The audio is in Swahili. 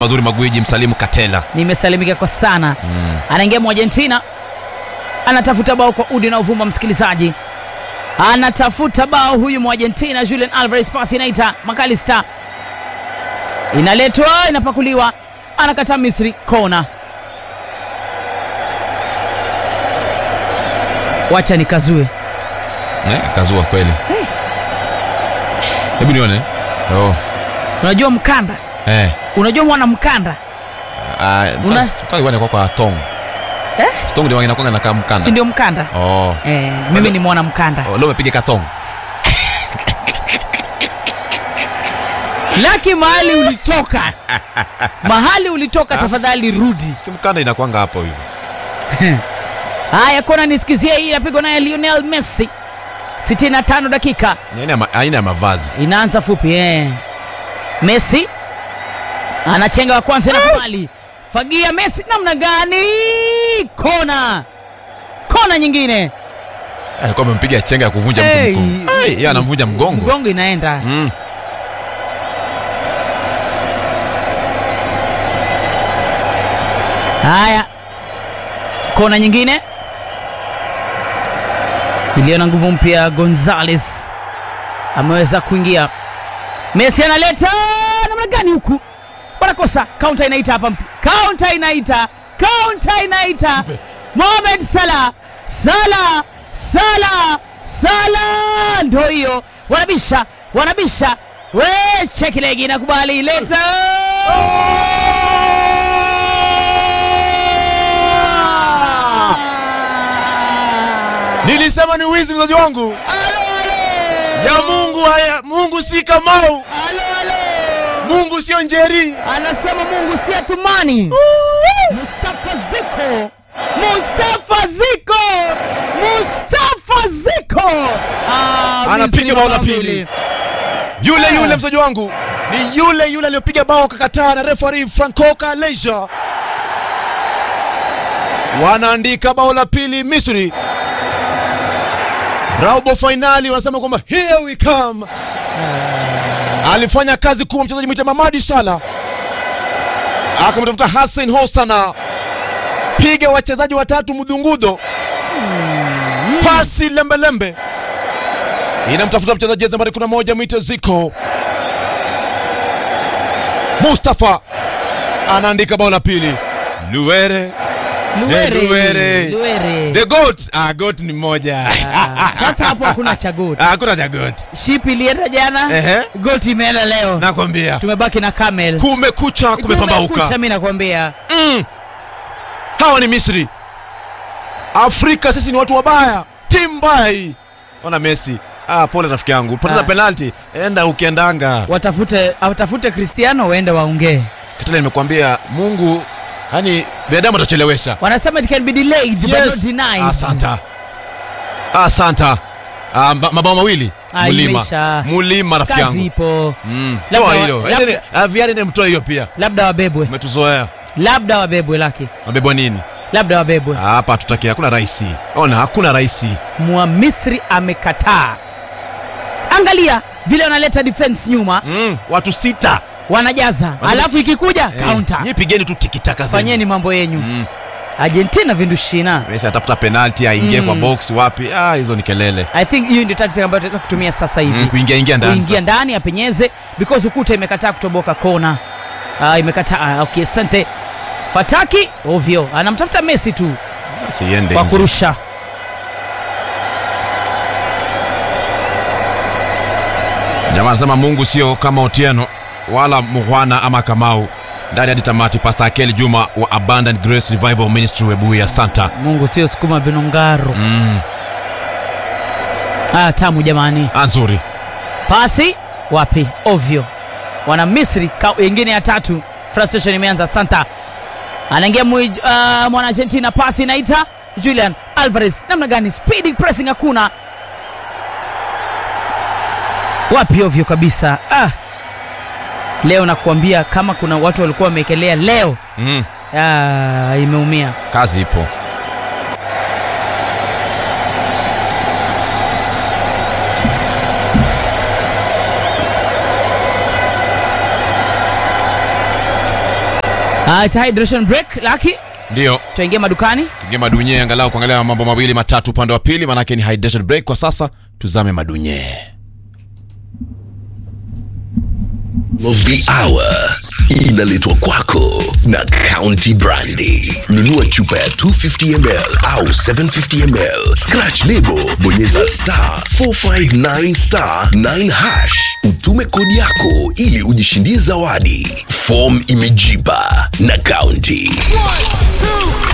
mazuri magwiji msalimu katela nimesalimika kwa sana mm. anaingia mwargentina anatafuta bao kwa udi unaovuma msikilizaji anatafuta bao huyu mwargentina julian alvarez pasi inaita makalista inaletwa inapakuliwa anakataa misri kona wacha nikazue eh, kazua kweli hebu nione oh. unajua mkanda eh. unajua mwana mkanda uh, Una- kwa kwa kwa thong eh? thong ndio inakuwa nakaa mkanda si ndio mkanda oh. eh, mimi ni mwana mkanda oh, leo umepiga kathong laki mahali ulitoka mahali ulitoka tafadhali rudi si mkanda inakwanga hapo hivyo haya kona nisikizie hii inapigwa naye lionel messi 65 dakika Ni aina ya ma- aina ya mavazi inaanza fupi eh. messi anachenga wa kwanza inakubali fagia messi namna gani kona kona nyingine alikuwa amempiga chenga ya kuvunja Hey, mtu mgongo Hey, yeye anamvunja mgongo mgongo inaenda mm. haya kona nyingine iliyo na nguvu mpya gonzales ameweza kuingia messi analeta namna gani huku wanakosa kaunta inaita hapa msi- kaunta inaita kaunta inaita mohamed salah salah salah salah ndo hiyo wanabisha wanabisha we chekilegi nakubali leta nilisema ni wizi mzazi wangu ya mungu haya mungu si kamau mungu sio njeri anasema mungu si athumani mustafa ziko mustafa ziko mustafa ziko Ah, Anapiga Misri bao la mabili. pili. yule Ah. yule mzaji wangu ni yule yule aliyopiga bao akakataa na refari franco kaleja wanaandika bao la pili misri raubo fainali wanasema kwamba here we come alifanya kazi kubwa mchezaji mwita mamadi sala akamtafuta hassan hosana piga wachezaji watatu mdhungudo pasi lembelembe inamtafuta mchezaji jezi nambari 11 mwite ziko mustafa anaandika bao la pili luere Luwere, Luwere. Luwere. the goat ah, goat ni moja Ah, sasa hapo hakuna cha goat. Ah, hakuna cha goat ship ilienda jana Ehe. goat imeenda leo nakwambia tumebaki na camel kumekucha kumepambauka Kumekucha, mi nakwambia mm. hawa ni misri afrika sisi ni watu wabaya timu mbaya hii ona messi ah, pole rafiki yangu poteza Ah. penalti enda ukiendanga watafute watafute kristiano waende waongee katile nimekuambia mungu yani binadamu atachelewesha wanasema it can be delayed but not denied asanta asanta ah, ma- mabao mawili Ah, mulima imeisha. mulima rafiki kazi yangu ipo Mm. Labda Toa wa- hilo labda- Endeni- ah, viari nemtoa hiyo pia labda wabebwe umetuzoea labda wabebwe laki mabebwa nini labda wabebwe Ah, hapa hatutaki hakuna raisi ona hakuna raisi mwamisri amekataa angalia vile wanaleta defense nyuma mm, watu sita wanajaza alafu ikikuja Eh, counter nyi pigeni tu tikitaka zenu. fanyeni mambo yenyu Mm. argentina vindushina Messi atafuta penalti aingie Mm. kwa box wapi ah, hizo ni kelele i think hiyo ndio tactic ambayo tunaweza kutumia sasa hivi mm, kuingia ingia ndani kuingia sasa. ndani apenyeze because ukuta imekataa kutoboka kona ah, imekataa ah, okay asante fataki ovyo anamtafuta messi tu Acha iende kwa nje. kurusha jamaa anasema mungu sio kama otieno wala muhwana ama kamau ndani hadi tamati pasta akeli juma wa abundant grace revival ministry webuya santa mungu sio sukuma binongaro mm. ah, tamu jamani ah, nzuri pasi wapi ovyo wana misri ka- ingine ya tatu frustration imeanza santa anaingia mwi- uh, mwana argentina pasi inaita julian alvarez namna gani speedy pressing hakuna wapi ovyo kabisa ah. leo nakuambia kama kuna watu walikuwa wameekelea leo mm. ah, imeumia kazi ipo Uh, it's a hydration break laki ndio tuingia madukani tuingie madunye angalau kuangalia mambo mawili matatu upande wa pili manake ni hydration break kwa sasa tuzame madunye of the hour inaletwa kwako na County Brandy. Nunua chupa ya 250 ml au 750 ml, scratch lebo, bonyeza star 459 star 9 hash, utume kodi yako ili ujishindie zawadi. Form imejipa na County.